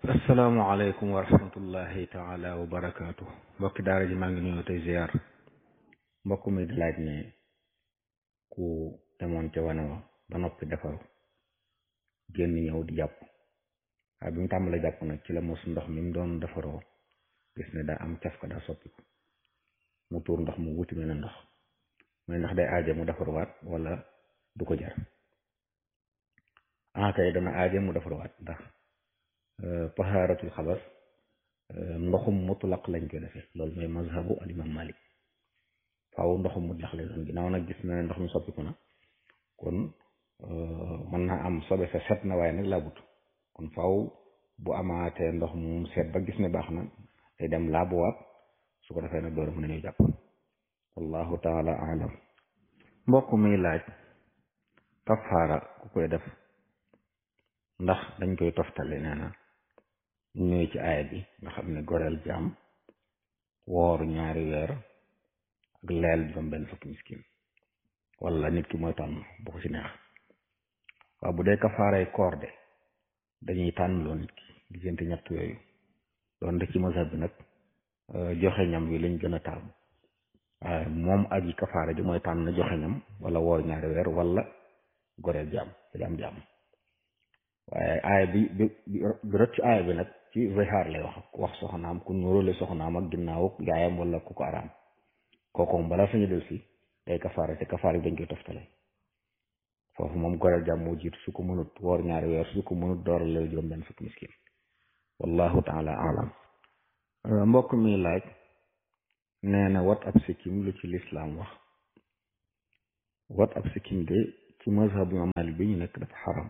asalaamaaleykum wa rahmatullahi taala wa barakaatu mbokki daara ji maa ngi nuyu tey ziar mbokk mi di laaj ne ku demoon ca wane wa ba noppi defaru génn ñëw di jàpp waaye bi mu tàmbalee jàpp nag ci la mos ndox mi mu doon defaroo gis ne daa am caf ka daa soppiku mu tuur ndox mu wuti mel ne ndox mooy ndax day aaje mu defaruwaat wala du ko jar ah kay dana aaje mu defaruwaat ndax tahaaratul xabas ndoxum mutlaq lañ koy defee loolu mooy mazhabu al imam malik faaw ndoxum mutlaq lay doon ginnaaw nag gis na ne ndox mi soppiku na kon mën naa am sobe sa set na waaye nag laabut kon faaw bu amaatee ndox mu seet ba gis ne baax na day dem laabuwaat su ko defee nag door mën nañu jàpp wallahu taala alam mbokk mi laaj kafaara ku koy def ndax dañ koy toftale nee na ñëwee ci aaya bi nga xam ne goreel jaam woor ñaari weer ak leel juróom benn fukki miskin wala nit ki mooy tànn bu ko ci neex waaw bu dee kafaaray koor de dañuy tànn loo nit ki diggante ñett yooyu doon de ci mazhab bi nag joxe ñam wi lañ gën a taamu waaye moom ak yi kafaara ji mooy tànn joxe ñam wala woor ñaari weer wala goreel jaam jaam jaam waaye aaya bi bi bi rot ci aaya bi nag ci zihaar lay wax wax soxnaam ku nuróole soxnaam ak ginnaaw yaayam wala ku ko araam kooku moom balaa sañu del si day kafaara te kafaara bi dañ koy toftale foofu moom goreel jàmm moo jiitu su ko mënut woor ñaari weer su ko mënut dooral la juróom benn fukki miskin wallahu taala alam mbokk mi laaj nee na wat ab sikkim lu ci lislaam wax wat ab sikkim de ci mazhabu imam Maalik bi ñu nekk dafa xaram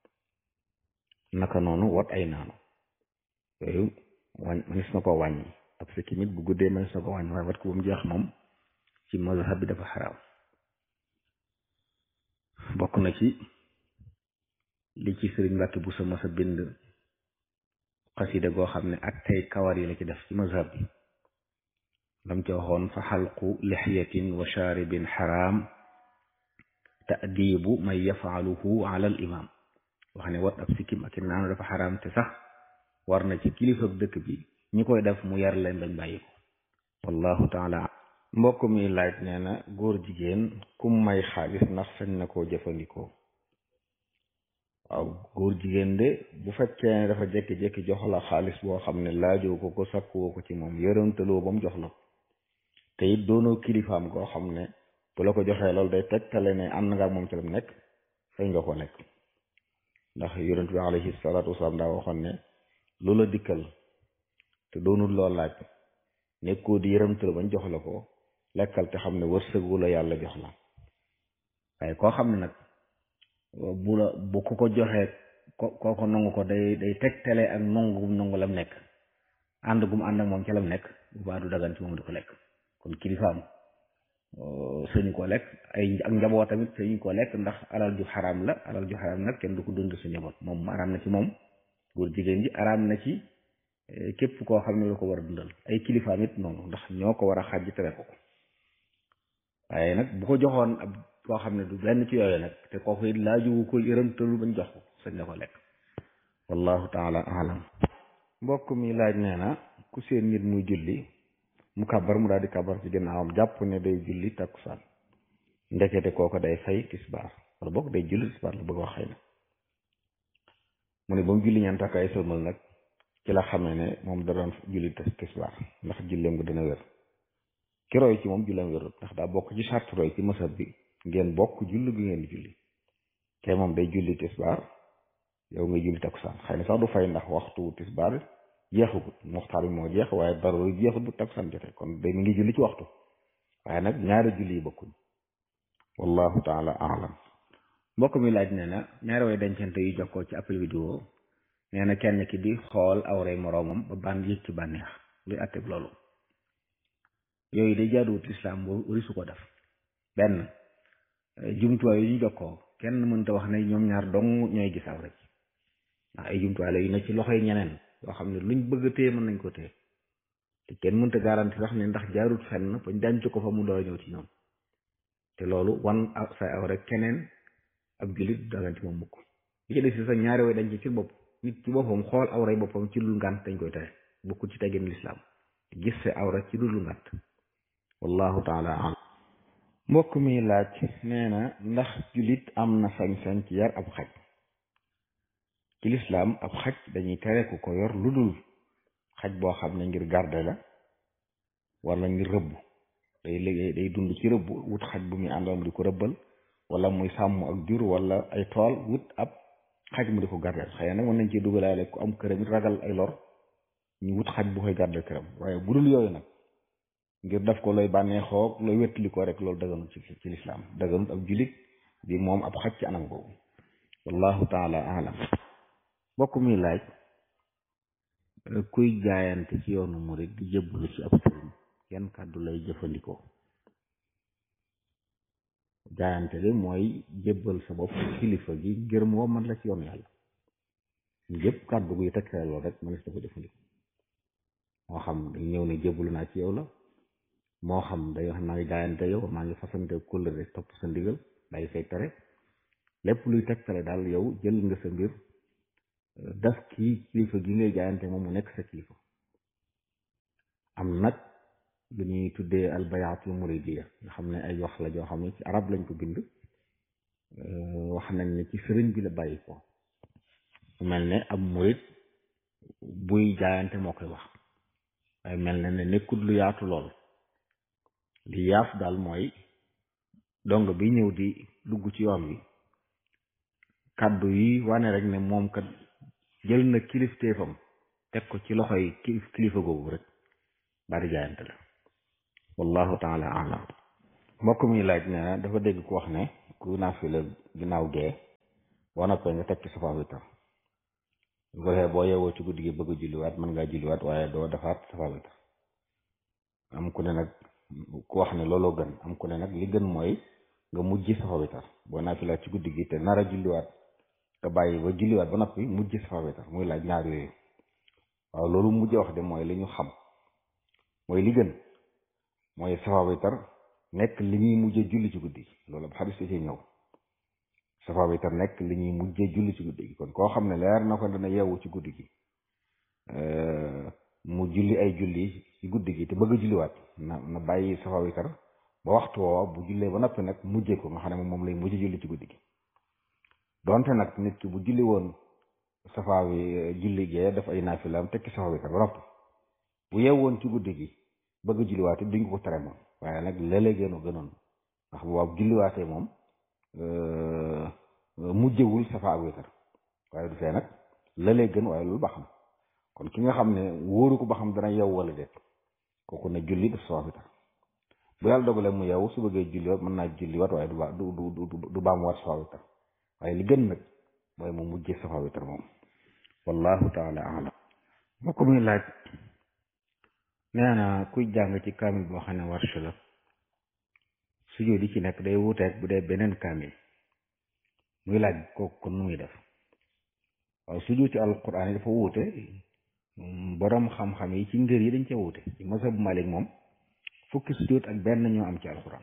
naka noonu wat ay naanu yooyu wañ manis na ko wàññi ab sikkim it bu guddee manis na ko wàññi waaye wat ko ba mu jeex moom ci mazhab bi dafa xaraam bokk na ci li ci sëriñ Mbàkke bu sa masa bind xasida goo xam ne ak tey kawar yi la ci def ci mazhab bi lam ci waxoon fa xalqu lixyatin wa shaaribin xaraam taadibu man yafaaluhu ala al imam wax ne wat ab sikkim ak i naanu dafa xaraam te sax war na ci kilifa dëkk bi ñi koy def mu yar leen bañ bàyyi ko wallahu taala mbokk mi laaj nee na góor jigéen kum may xaalis ndax sañ na koo jëfandikoo waaw góor jigéen de bu fekkee ne dafa jékki-jékki jox la xaalis boo xam ne laajoo ko ko sakkuwoo ko ci moom yërëntaloo ba mu jox la te it doonoo kilifaam goo xam ne bu la ko joxee loolu day tegtale ne am na nga ak moom ci la mu nekk sañ nga ko lekk ndax yonent bi alayhi salaatu wasalaam daa waxoon ne lu la dikkal te doonul loo laaj nekkoo di yërëmtal bañ jox la ko lekkal te xam ne wërsëgu la yàlla jox la waaye koo xam ne nag bu la bu ku ko joxee ko kooko nangu ko day day tegtale ak nangu gum nangu lam nekk ànd gum ànd ak moom ci lam nekk bu baa du dagan ci moom di ko lekk kon kilifaam sëñu ko lekk ay ak njaboot tamit sëñu ko lekk ndax alal ju xaraam la alal ju xaraam nag kenn du ko dund sa njaboot moom araam na ci moom góor jigéen ji araam na ci képp koo xam ne la ko war a dundal ay kilifaam it noonu ndax ñoo ko war a xàjj tere ko ko waaye nag bu ko joxoon ab koo xam ne du benn ci yooyu nag te kooku it laaju ko yërëmtalu bañ jox ko sañ na ko lekk wallahu taala alam mbokk mi laaj nee na ku seen nit muy julli mu kàbbar mu daal di kàbbar ci ginnaawam jàpp ne day julli takkusaan ndekete kooko day fay tisbaar wala boog day julli tisbaar la bëgg wax xëy na mu ne ba mu julli ñaan takk ay sëlmal nag ci la xamee ne moom da doon julli tisbaar ndax julleem nga dina wér ki roy ci moom julleem wérut ndax daa bokk ci charte roy ci masab bi ngeen bokk julli gi ngeen di julli te moom day julli tisbaar yow ngay julli takkusaan xëy na sax du fay ndax waxtu tisbaar jeexagut muxtaar bi moo jeex waaye dara jeexut bu takkusaan jotee kon day mi ngi julli ci waxtu waaye nag ñaari julli yi bokkuñ wallahu taala alam mbokk mi laaj nee na ñaari way dencante yu jokkoo ci appel vidéo nee na kenn ki di xool awray moroomam ba ban yëg ci bànneex luy atteb loolu yooyu day jaaduwut lislaam wari su ko def benn jumtuwaay yu ñu jokkoo kenn mënta wax ne ñoom ñaar dong ñooy gis awra ci ndax ay jumtuwaay la yu ne ci loxoy ñeneen yoo xam ne luñ bëgg a téye mën nañ ko téye te kenn mënta garanti sax ne ndax jaarut fenn bañ denc ko fa mu door a ñëw ci ñoom te loolu wan say awra keneen ab jullit dagan ci moom mukk li ci des si sa ñaari way dañ ci ci bopp nit ci boppam xool awray boppam ci dul ngànt dañ koy tere bokkul ci teggin lislaam gis sa awra ci dul ngànt wallahu taala alam mbokk mi laaj nee na ndax jullit am na sañ-sañ ci yar ab xaj ci lislaam ab xaj dañuy tere ku ko yor lu dul xaj boo xam ne ngir garde la wala ngir rëbb day liggéey day dund ci rëbb wut xaj bu muy àndoon di ko rëbbal wala muy sàmm ak jur wala ay tool wut ab xaj mu di ko gardeel xëy na nag mën nañ ci dugalaale ku am këram it ragal ay lor ñu wut xaj bu koy gardeel këram waaye bu dul yooyu nag ngir def ko looy bànneexoo looy wettali ko rek loolu daganut ci ci lislaam daganut ab julit di moom ab xaj ci anam boobu wallahu taala alam mbokk mi laaj kuy jaayante ci yoonu murid di jëbbalu ci ab sëriñ yan kàddu lay jëfandikoo jaayante de mooy jébbal sa bopp kilifa gi ngir moo man la ci yoon yàlla yëpp kàddu guy tekkale loolu rek mënees na ko jëfandikoo moo xam dañ ñëw ne jébbalu naa ci yow la moo xam day wax maa ngi jaayante yow maa ngi fasante kóllëre topp sa ndigal day say tere lépp luy tegtale daal yow jël nga sa mbir daf kii kilifa gi ngay jaayante moom mu nekk sa kilifa am nag lu ñuy tuddee albayaatul muridiya nga xam ne ay wax la joo xam ne ci arab lañ ko bind wax nañ ne ci sëriñ bi la bàyyi ko mel ne ab murid buy jaayante moo koy wax waaye mel na ne nekkul lu yaatu lool li yaaf daal mooy dong bi ñëw di dugg ci yoon wi kàddu yi wane rek ne moom kat jël na kilifteefam teg ko ci loxoy kilifa googu rek bari jaayante la wallahu taala alam mbokk mi laaj ne na dafa dégg ku wax ne ku naafila ginnaaw gee boo noppee nga teg ci safa witar bu ko defee boo yeewoo ci guddi gi bëgg a julliwaat mën ngaa julliwaat waaye doo defaat safa witar am ku ne nag ku wax ne looloo gën am ku ne nag li gën mooy nga mujj safa witar boo naafilaat ci guddi gi te nar a julliwaat nga bàyyi ba julliwaat ba noppi mujj safa witar muy laaj ñaar yooyu waaw loolu mujj wax de mooy li ñu xam mooy li gën mooy safa witar nekk li ñuy mujjee julli ci guddi gi loolu ab xadis ci ñëw safa witar nekk li ñuy mujjee julli ci guddi gi kon koo xam ne leer na ko dana yeewu ci guddi gi mu julli ay julli ci guddi gi te bëgg a julliwaat na na bàyyi safa witar ba waxtu woowa bu jullee ba noppi nag mujjee ko nga xam ne moom lay mujjee julli ci guddi gi donte nag nit ki bu julli woon safa wi julli gee daf ay naafilaam tekki safa witar ba noppi bu yeewoon ci guddi gi bëgg julliwaate duñ ko tere moom waaye nag léeg-léeg gënu gënoon ndax bu waaw julliwaatee moom mujjewul safa ak witar waaye du fee nag léeg-léeg gën waaye loolu ba xam kon ki nga xam ne wóoru ko ba xam dana yeew wala déet kooku ne julli def safa witar bu yàlla dogalee mu yeewu su bëggee julliwaat mën naa julliwaat waaye du ba du du du baamuwaat safa witar waaye li gën nag mooy mu mujjee safa witar moom wallahu taala alam moo ko muy laaj nee na kuy jàng ci kaamil boo xam ne warsh la sujjóot di ci nekk day wuuteeg bu dee beneen kaamil muy laaj kooku kon nu muy def waaw sujjóot ci alquran yi dafa wuute borom xam-xam yi ci ngër yi dañ cee wuute ci mazhabu Malik moom fukki sujjóot ak benn ñoo am ci alquran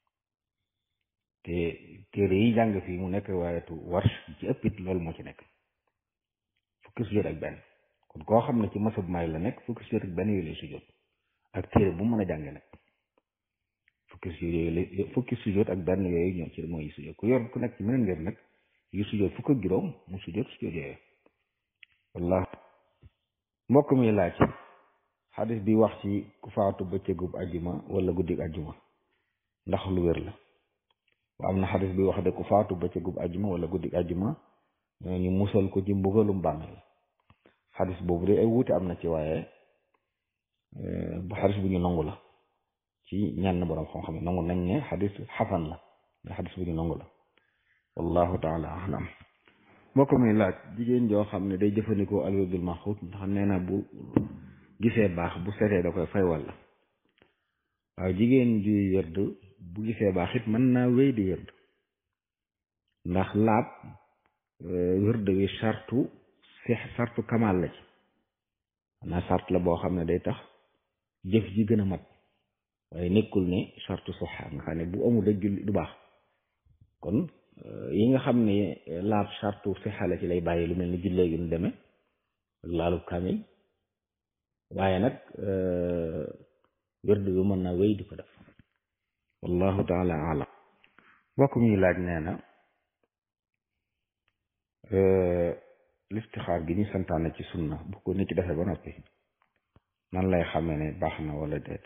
te téere yi jàng fii mu nekk waayatu warsh ci ëpp it loolu moo ci nekk fukki sujjóot ak benn kon koo xam ne ci mazhabu Malik la nekk fukki sujjóot ak benn yooyu lay sujjóot ak téere bu mën a jànge nag fukki sujjóot yooyu fukki sujjóot ak benn yooyu ñoo ci mooy sujjóot ku yor ku nekk ci meneen ngeen nag yu sujjóot fukk ak juróom mu sujjóot sujjóot yooyu wallah mbokk mi laaj xadis bi wax ci ku faatu bëccëgub ajjuma wala guddig ajjuma ndax lu wér la wa am na xadis bi wax de ku faatu bëccëgub ajjuma wala guddig ajjuma ñu musal ko ci mbugalum bàmmeel xadis boobu de ay wuute am na ci waaye bu xadis bu ñu nangu la ci ñenn borom xam-xam yi nangu nañ ne xadis xasan la mais xadis bu ñu nangu la wallahu taala alam mbokk mi laaj jigéen joo xam ne day jëfandikoo alwérdul maxuut ndax nee na bu gisee baax bu setee da koy fay walla waaw jigéen juy wérd bu gisee baax it mën naa wéy di wérd ndax laab wérd wi sartu si sartu kamal la ci xanaa sart la boo xam ne day tax jëf ji gën a mat waaye nekkul ne sartu soxa nga xam ne bu amul rek julli du baax kon yi nga xam ne laab sartu sixa la ci lay bàyyi lu mel ni jullee gi nu demee ak laalub kaamil waaye nag wérdu bi mën na wéy di ko def wallahu taala alam mbokk mi laaj nee na listixaar gi ñu santaane ci sunna bu ko nit ki defee ba noppi nan lay xamee ne baax na wala déet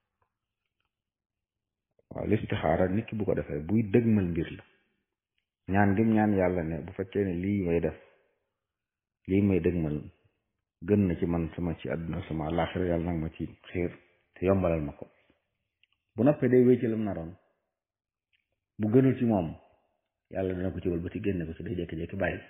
waaw listixaara nit ki bu ko defee buy dëgmal mbir la ñaan gi ñaan yàlla ne bu fekkee ne lii may def lii may dëgmal gën na ci man sama ci àdduna sama àllaaxira yàlla nag ma ci xiir te yombalal ma ko bu noppee day wéy ci lam naroon bu gënul ci moom yàlla dana ko ci wal ba ci génne ko ci day jékki-jékki bàyyi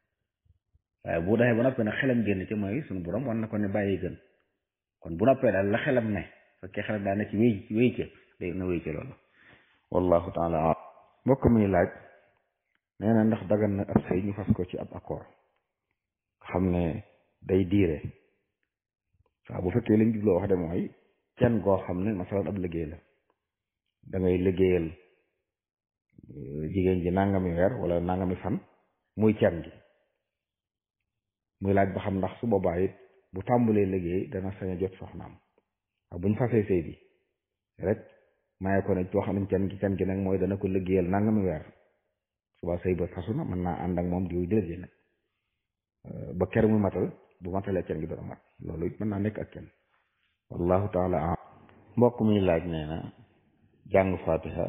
waaye bu defee ba noppee nag xelam génn ci mooy suñu borom war na ko ne bàyyi gën kon bu noppee daal la xelam ne fekkee xelam daal ne ci wéy wéy ca day na wéy ca loolu wallahu taala mbokk mi laaj nee na ndax dagan na ab sëy ñu fas ko ci ab accord xam ne day diire waaw bu fekkee liñ jubloo wax de mooy kenn goo xam ne masalan ab liggéey la da ngay liggéeyal jigéen ji nangami weer wala nangami fan muy kenn gi muy laaj ba xam ndax su boobaa it bu tàmbalee liggéey dana sañ a jot soxnaam waaw buñ fasee sëy bi rek maye ko ne wax nañ kenn gi kenn gi nag mooy dana ko liggéeyal nangami weer suba sëy ba fasu na mën naa ànd ak moom diw jël ji nag ba ker muy matal bu matalee kenn gi doon mat loolu it mën naa nekk ak kenn wallahu taala am mbokk mi laaj nee na jàng fatiha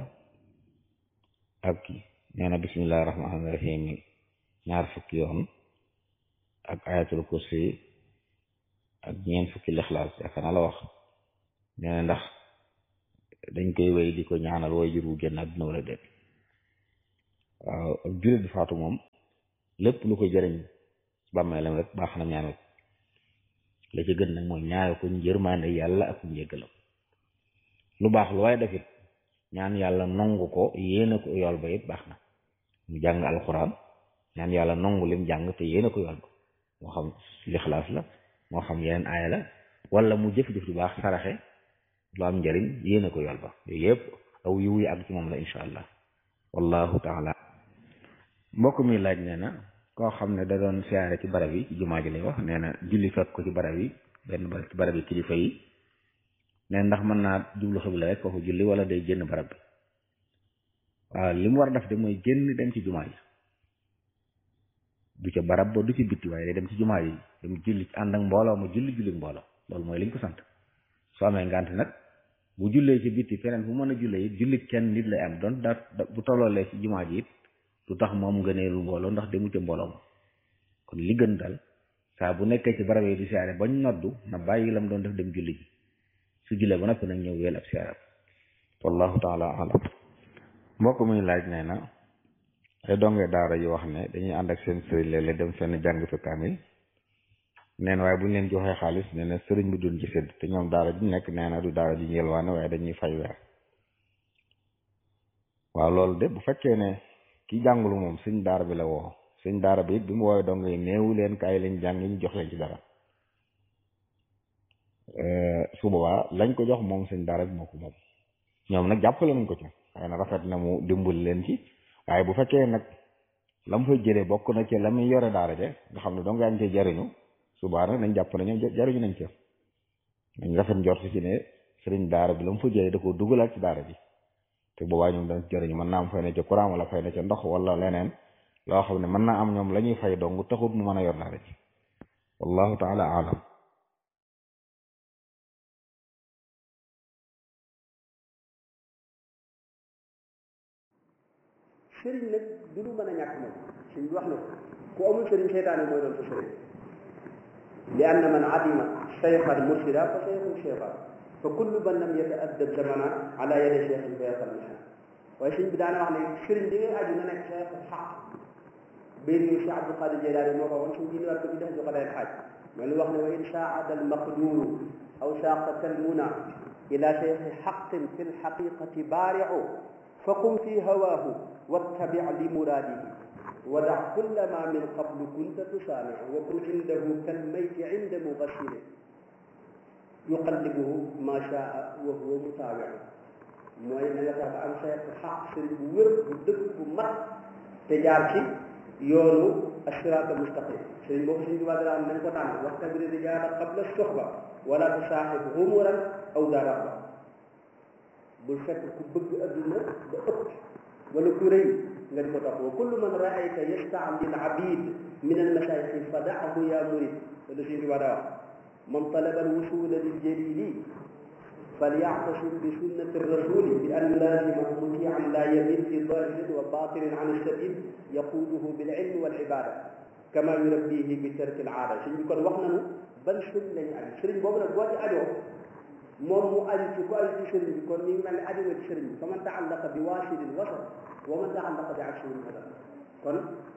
ak nee na bismillahi rahmaani rahim ñaar fukki yoon ak ayatul kursi ak ñeent fukki lixlaas yaakaar naa la wax nee na ndax dañ koy wéy di ko ñaanal way jur wu génn àdduna wala déet waaw ak jullit bi faatu moom lépp lu ko jëriñ bàmmeelam rek baax na ñaanal la ci gën nag mooy ñaanal ko njërmaande yàlla ak njéggalam lu baax lu waaye defit ñaan yàlla nongu ko yéene ko yool ba it baax na mu jàng alxuraan ñaan yàlla nongu lim jàng te yéene ko yool ba moo xam lixlaas la moo xam yeneen aaya la wala mu jëf-jëf du baax saraxe lu am njëriñ yéene ko yool ba yooyu yëpp aw yiw yi ak ci moom la incha allah wallahu taala mbokk mi laaj nee na koo xam ne da doon siyaare ci barab yi ci jumaa ji lay wax nee na julli fekk ko ci barab yi benn barab ci barab yi kilifa yi nee ndax mën naa jublu xibla rek foofu julli wala day génn barab bi waaw li mu war a def de mooy génn dem ci jumaa ji du ca barab ba du ci bitti waaye day dem ci jumaa ji dem julli ànd ak mbooloo ma julli julli mbooloo loolu mooy liñ ko sant soo amee ngant nag bu jullee ci bitti feneen fu mën a jullee it julli kenn nit lay am doon da bu tolloolee ci jumaa ji it du tax moom ngëneelu mbooloo ndax demu ca mbooloo ma kon li gën daal saa bu nekkee ci barab yi di siyaare bañ noddu na bàyyi lam doon def dem julli ji su jullee ba noppi nag ñëw weel ab siyaare wallahu taala alam mbokk muy laaj nee na ay donge daara yu wax ne dañuy ànd ak seen sëriñ léeg-léeg dem fenn jàng fi kaamil neen waaye bu ñu leen joxee xaalis nee na sëriñ bi duñ ci sédd te ñoom daara ji nekk nee na du daara ji yelwaane waaye dañuy fay weer waaw loolu de bu fekkee ne ki jàngulu moom sëñ daara bi la woo sëñ daara bi it bi mu woowee dong yi néewu leen kaay lañ jàng ñu jox leen ci dara su boobaa lañ ko jox moom sëñ daara bi moo ko moom ñoom nag jàppale nañ ko ci waaye na rafet na mu dimbali leen ci waaye bu fekkee nag la mu fay jëlee bokk na ci la muy yore daara je nga xam ne dong yaa ngi cee jariñu subaa nag nañ jàpp ne ñoom jariñu nañ ca nañ rafet njort ci ne sëriñ daara bi la mu fa jëlee da ko dugalaat ci daara ji te boobaa ñoom dañ jëriñu mën naa am fay na ca courant wala fay na ca ndox wala leneen loo xam ne mën naa am ñoom la ñuy fay dong taxut mu mën a yor daara ji wallahu taala alam sëriñ nag du lu mën a ñàkk moom sëriñ bi wax na ko ku amul sëriñ seytaane mooy doon sa sëriñ li anna man adima cheykhan mursida fa cheikhun cheykhan fa kullu man lam yata'addab zamana ala yadi cheikhin fa yaqal mihan waaye sëriñ bi daana wax ne sëriñ bi ngay aju na nekk cheikh xaq béy bi Cheikh Abdul Qadir Jeylaani moo ko woon suñu diine waat ko bi def joxe day xaaj mais lu wax ne wa in saada al maqduru aw saqaka al muna ila cheikhi xaqin fi lxaqiqati baariu faqum fi hawaahu wattabi li muraadihi wada kulla ma min qablu kunta tusaamiu wa kun indahu kalmayti inda mugassiri yuqallibuhu ma shaa wa huwa mutaawiu mooy na nga tax ba am cheikh xaq sëriñ bu wér bu dëgg bu mat te jaar ci yoonu asiraata mustaqim sëriñ boobu suñu tubaab dara am nañ ko tànn waxtabiri rijaala qabla soxba wala tusaaxib humuran aw daraba bul fekk ku bëgg adduna ba ëpp wala ku rëy nga di ko topp wa kullu man raayta yastaamil abid min almasayixi fadahu ya murid loolu suñu tubaab daa wax man talaba alwusula liljalili فليعتصم بسنة الرسول بأن يلازم مطيعا لا يميل في ظاهر وباطن عن السبيل يقوده بالعلم والعبادة كما يربيه بترك العادة سيدي كون واخنا بان سيرن لا ني سيرن بوبو نك بوتي اديو موم مو ادي ci ko adi ci sëriñ bi kon mi ngi mel ni adi nga ci sëriñ bi fa man taallaqa bi waasilil wasal wa man taallaqa bi aksil hadal kon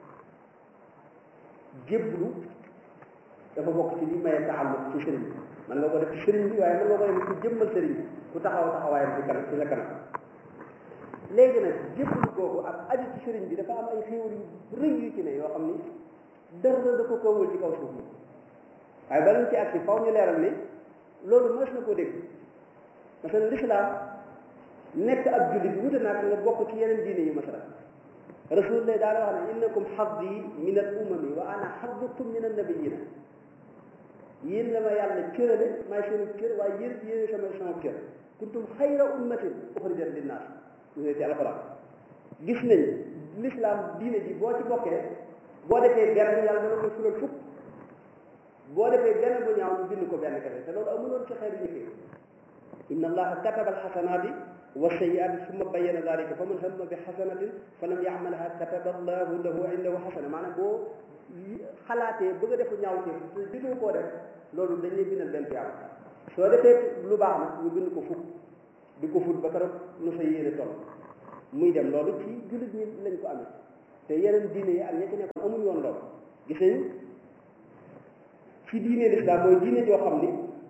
jéblu dafa bokk ci li maye taalluq ci sëriñ bi man nga ko def sëriñ bi waaye man nga ko def ku jëmmal sëriñ bi ku taxaw taxawaayam ci kanam ci sa kanam léegi nag jébbalu googu ak aju ci sëriñ bi dafa am ay xéewal yu rëy yu ci ne yoo xam ni dara da ko kawul ci kaw suuf ni waaye bala ñu ci agsi faw ñu leeral ni loolu mës na ko dégg parce que l'islam nekk ab jullit wute naa nga bokk ci yeneen diine yu masala rasulullah daana wax ne innakum xaddi min al umami wa ana xaddukum min an nabiyina yéen la ma yàlla cërale maay seen cër waaye yéen yéen sama sama cër kuntum xayra ummatin uxrijat linnaas ñu ne ci alxuraan gis nañ l'islam diine ji boo ci bokkee boo defee benn yàlla dana ko fulal fukk boo defee benn bu ñaaw ñu bind ko benn kese te loolu amuloon ci xeetu njëkkee inna allaha kataba alxasanaati wa sayiaati summa bayyana dalika fa man hamma bi xasanatin fa lam yacmalha kataba allahu lahu indahu xasana maanaam boo xalaatee bëgg a defu ñaaw te jëloo koo def loolu dañ lay bindal benn tiyaab soo defee lu baax nag ñu bind ko fukk di ko fut ba keroog nu sa yéene toll muy dem loolu ci jullit ñi lañ ko amee te yeneen diine yi ak ña ci nekkoon amuñu woon loolu gis nañ ci diine lislaam mooy diine joo xam ni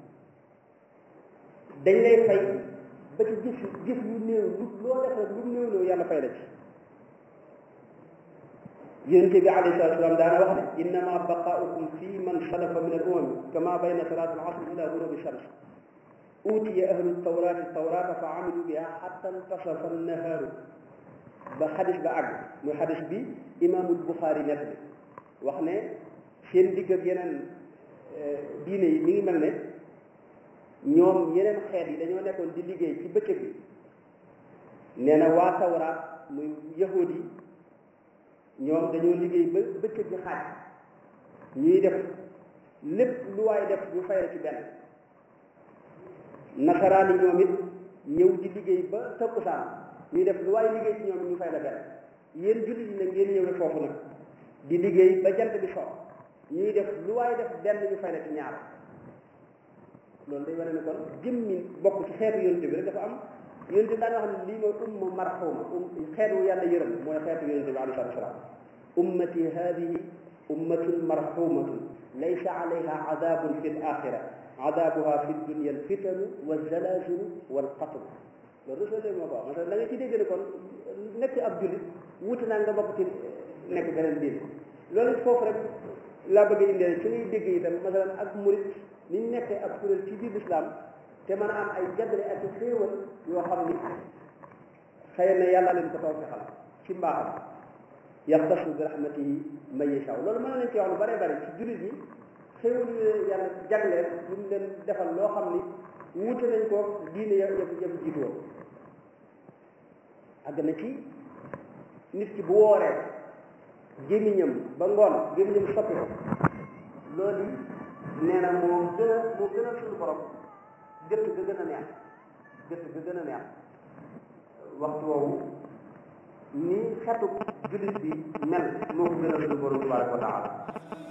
dañ lay fay ba ci jëf jëf yu néew lu loo def rek lu néew néew yàlla fay la ci yonente bi alayhi salatu wasalam daana wax ne innama baqaukum fi man salafa min al umami kama bayna salat al asr ila gurubi shams utiya ahlu tawrati tawrata fa amilu biha xatta intasafa annahaaru ba xadis ba àgg muy xadis bi imaamul buxaari net bi wax ne seen digg ak yeneen diine yi mi ngi mel ne ñoom yeneen xeet yi dañoo nekkoon di liggéey ci bëccëg bi nee na waa tawraat muy yahud yi ñoom dañoo liggéey ba bëccëg bi xaaj ñuy def lépp lu waay def ñu fay la ci benn nasaraan yi ñoom it ñëw di liggéey ba takkusaan ñuy def lu waay liggéey ci ñoom ñu fay la benn yéen jullit yi nag ngeen ñëw rek foofu nag di liggéey ba jant bi so ñuy def lu waay def benn ñu fay la ci ñaar loolu day wane ne kon jëmmi bokk ci xeetu yonente bi rek dafa am yonente bi daan wax ne lii mooy umma marxuma um xeetu yàlla yërëm mooy xeetu yonente bi alayhi salatu wasalaam ummati hadihi ummatun marxumatun laysa alayha adabun fi l axira adabuha fi dunia al fitanu wa zalazilu wal qatl loolu rasul moo ko wax parce que da nga ci dégg ne kon nekk ab jullit wuute naa nga bokk ci nekk beneen diin loolu foofu rek laa bëgg a indee ci ngay dégg itam masalan ak murit ni ñu nekkee ab kuréel ci biir lislaam te mën a am ay jagle ak xéewal yoo xam ni xëy na yàlla leen ko taw fi xal ci mbaaxam yaxtasu bi rahmatihi man yashaa loolu mën na leen ci wax lu bare bare ci jullit yi xéewal yu yàlla jagleel yu mu leen defal loo xam ni wuute nañ ko diine ya yëpp yëpp jiitu woon àgg na ci nit ki bu wooree gémmiñam ba ngoon gémmiñam soppi ko loolu nee na moo gën a moo gën a suñu borom gëtt ga gën a neex gëtt ga gën a neex waxtu woowu ni xetu jullit bi mel moo ko gën a suñu borom tabaraka wa taala